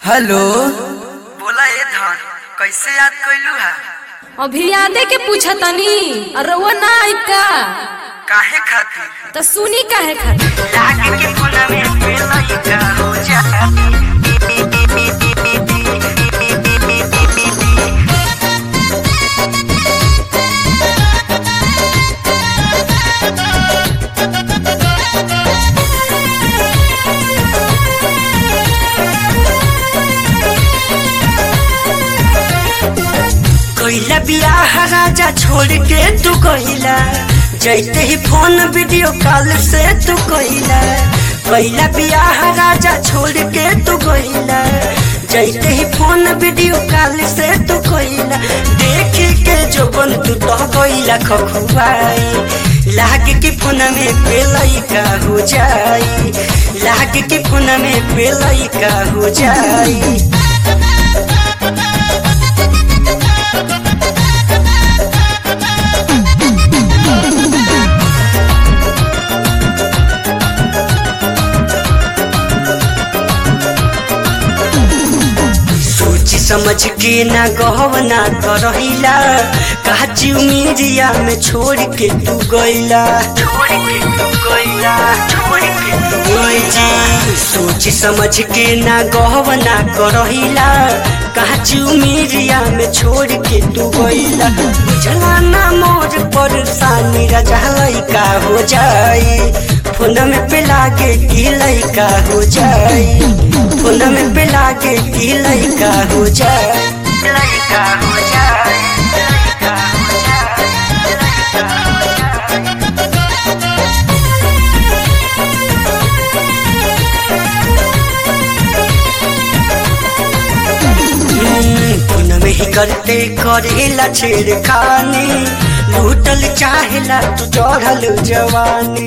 hello बोला ए धन कैसे याद कैलू हा अभी यादे के पूछतनी और रउआ ना आई का काहे खातिर तो सुनी काहे खातिर लागे के कोना में पेला का हो जा कैला बियाह राजा छोड़ के तू कैला जैते ही फोन वीडियो कॉल से तू कैला कैला बियाह राजा छोड़ के तू कैला जैते ही फोन वीडियो कॉल से तू कैला देख के जो बन तू तो कैला खखुआई लाग के फोन में पेलई का हो जाई लाग के फोन में पेलई का हो जाई सोच समझ के ना गहवना करहिला काची उमिरिया में छोड़ के तू गइला छोड़ के तू गइला छोड़ के तू गइला सोच समझ के ना गहवना करहिला काची उमिरिया में छोड़ के तू गइला बुझला ना मोर परेशानी रजा लइका हो जाई फोन में पे लागे की लइका हो जाई फोन में पे लागे की लइका हो जाए लइका हो जाए लइका हो जाए लइका हो जाए फोन में ही करते करेला छेड़खानी लूटल चाहेला तू चढ़ल जवानी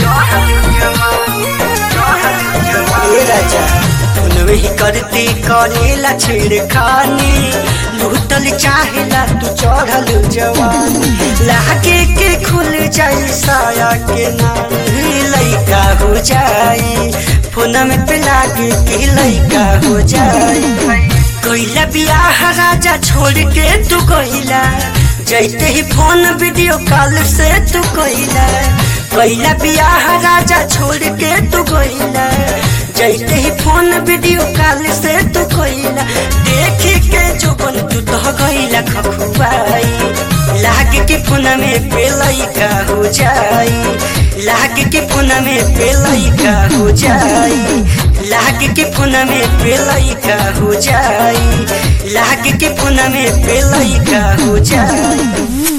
ए राजा फोन में ही करते करेला छेड़खानी लूटल चाहेला तू चढ़ल जवानी लागे के खुल जाई साया के नाम लइका हो जाई फोन में पे लागे के लइका हो जाई कैला बियाह राजा छोड़ के तू कैला जैते ही फोन वीडियो कॉल से तू कैला कैला बियाह राजा छोड़ के तू कैला जैते ही फोन वीडियो कॉल से तू कैला देख के जो बन तू तो गैला खखुआई लाग के फोन में पेलई का हो जाई लाग के फोन में पेलई का हो जाई लाग के फोन में पेलई का हो जाई लाग के फोन में पेलई का हो जाई